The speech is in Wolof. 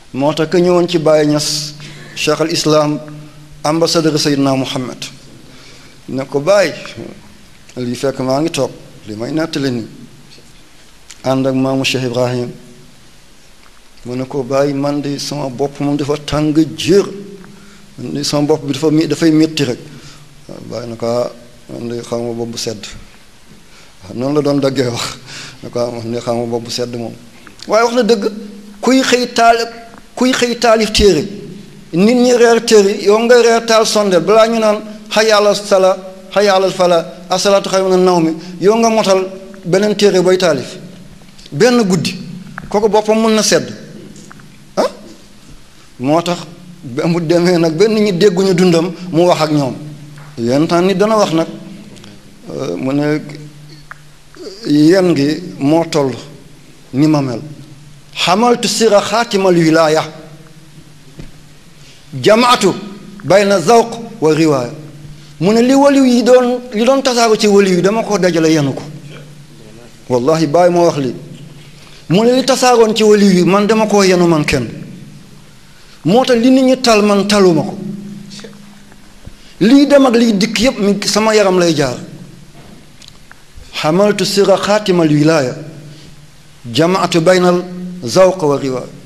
moo tax ka ñëwoon ci Baye Niass cheikh al islam ambassadeur Seydina Muhammad ne ko Baye lii fekk maa ngi toog li may nettali nii ànd ak maamu Cheikh Ibrahim mu ne ko Baye man de sama bopp moom dafa tàng jër man de sama bopp bi dafa mi dafay métti rek waaw Baye na ko man de xam nga bopp bu sedd waaw noonu la doon daggee wax ne ko man de xam nga bopp bu sedd moom waaye wax na dëgg kuy xëy taal kuy xëy taalif téere nit ñi reer téere yow nga reer taal sondeel balaa ñu naan hayya ala sala hayya ala fala asalaatu xayrun mina nawmi yow nga motal beneen téere booy taalif benn guddi kooku boppam mën na sedd ah moo tax ba mu demee nag benn ñi dégguñu dundam mu wax ak ñoom yenn temps nit dana wax nag mu ne yen gi moo toll ni ma mel xamaltu sira xaatimal wilaaya jamaatu bayna zawq wa riwaaya mu ne li waliw yi doon li doon tasaaru ci waliw yi dama ko dajale yenu ko wallahi bàyyi moo wax li mu ne li tasaaroon ci waliw yi man dama koo yenu man kenn moo tax li nit ñi tal man taluma ko lii dem ak liy dikk yépp mi sama yaram lay jaar xamaltu sira xaatimal wilaaya jamaatu baynal zawq wa riwaaya